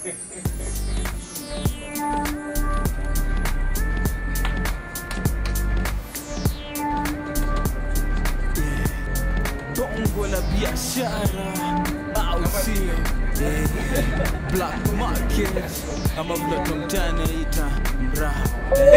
bongo la biashara au sio Eh, black market ama vile tumtani ita mraha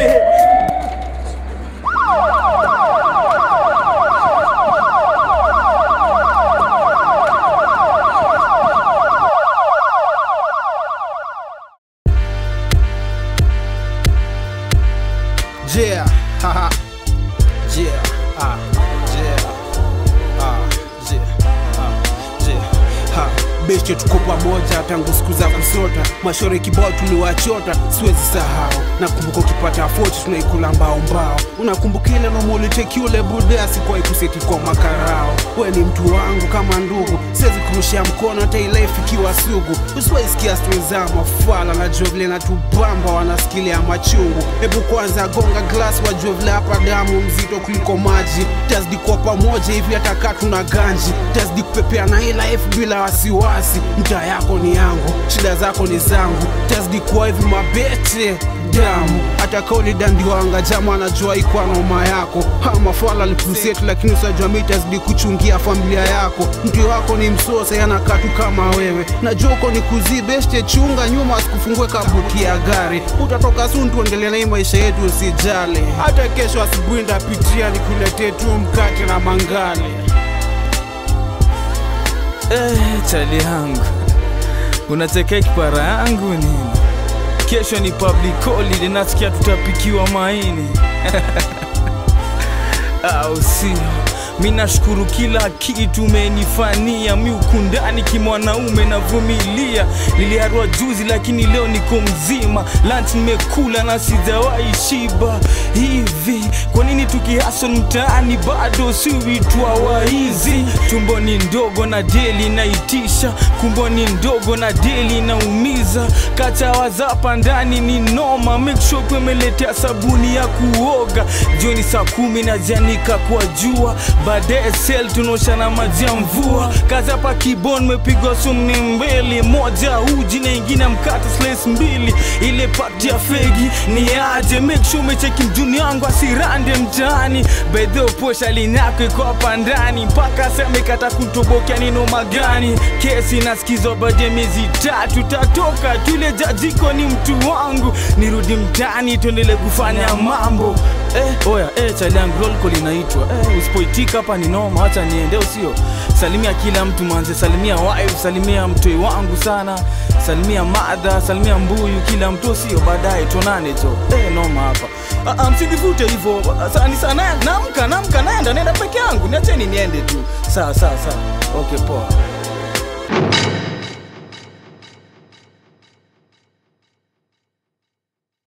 Yeah, haha. Yeah, ah, yeah, ah, yeah, ah, yeah, ha. Beshe tuko pamoja tangu siku za kusota, mashore kibao tuliwachota, siwezi sahau. Nakumbuka ukipata foti tunaikula mbao mbao, unakumbuka ile nomoliteki ule buda sikuwahi kuseti kwa makarao. We ni mtu wangu kama ndugu, siwezi kurushia mkono hata ile ifikiwa sugu. Usiwahi sikia stori za mafala, najua vile natubamba, wanasikilia machungu. Hebu kwanza gonga glass, wajue vile hapa damu mzito kuliko maji. Tazidi kuwa pamoja hivi hata kaa tuna ganji, tazidi kupepea na hii life bila wasiwasi. Mtaa yako ni yangu, shida zako ni zangu, tazidi kuwa hivi mabete damu hata kauli dandiwanga jama anajua ikwa noma yako ama fala likusetu lakini usajua mi tazidi kuchungia familia yako mtu wako ni msosa yanakaa tu kama wewe najua uko ni kuzibeshte chunga nyuma asikufungue kabuki ya gari utatoka sun tuendelee na hii maisha yetu usijali hata kesho asubuhi ndapitia nikuletee tu mkate na mangale Eh, chali yangu unachekea kipara yangu nini? Kesho ni public holiday, nasikia tutapikiwa maini au sio? Mi nashukuru kila kitu umenifania, mi ukundani kimwanaume navumilia. Niliharwa juzi lakini leo niko mzima, lunch nimekula na sijawahi shiba. Hivi kwa nini tukihasol mtaani bado si uitwa waizi? Tumbo ni ndogo na deli naitisha, kumbo ni ndogo na deli naumiza. Kachawa zapa ndani ni noma, make sure kwemeletea sabuni ya kuoga. Jioni saa kumi na janika kwa jua, baadaye sel tunaosha na maji ya mvua. Kazi hapa kibon mepigwa sumni mbili, moja uji na ingine mkate slice mbili. Ile pati ya fegi ni aje, make sure umecheki mjuni wangu asirande mtaani. Bedho posha linyako iko hapa ndani, mpaka sema ikata kutobokea ni noma gani? Kesi nasikizwa baada ya miezi tatu, tatoka tule jajiko ni mtu wangu, nirudi mtaani tuendele kufanya mambo Eh, oya eh, chali yangu roll call inaitwa eh, usipoitika hapa ni noma, acha niende, usio salimia kila mtu manze, salimia wife, salimia mtoi wangu sana, salimia madha, salimia mbuyu, kila mtu sio, baadaye tuonane to eh, noma hapa. Ah, ah, msinivute hivyo sani sana, namka namka, naenda naenda peke yangu, niacheni niende tu. Sawa sawa sawa, okay poa.